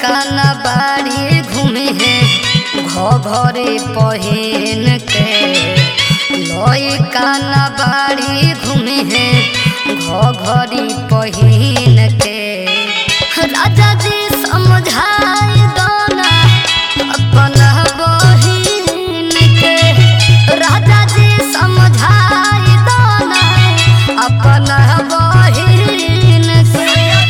काना बाड़ी घूमे है घरे पहिन के लई काना बाड़ी घूमे है घरी पहिन के राजा जी समझाई दोना अपना बहिन के राजा जी समझाई दोना अपना बहिन के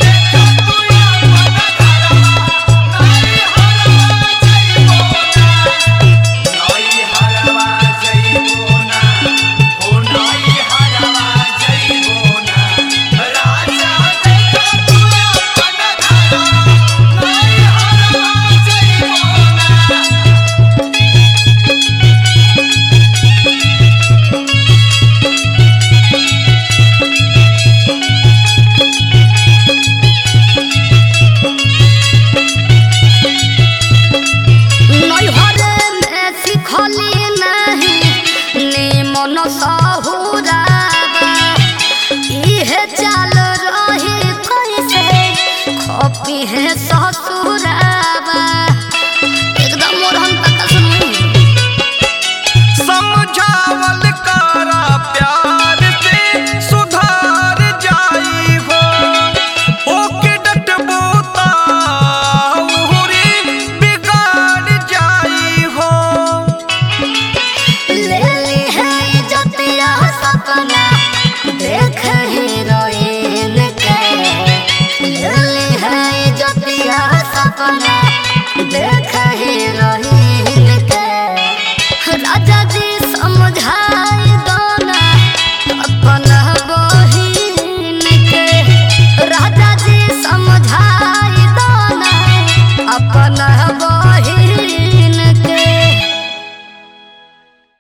नैहरे में सिखली नहीं निमन सहुराबा इहे चाल रही कैसे खपी है ससुराबा एकदम मोरहन तक सुनी समझावल करा प्यार से सुधार जाई हो ओके डटबो ता उहुरी बिगाड़ जाई हो ले ली है इज्जतिया सपना देख हीरोइन के ले ली है इज्जतिया सपना देख हीरोइन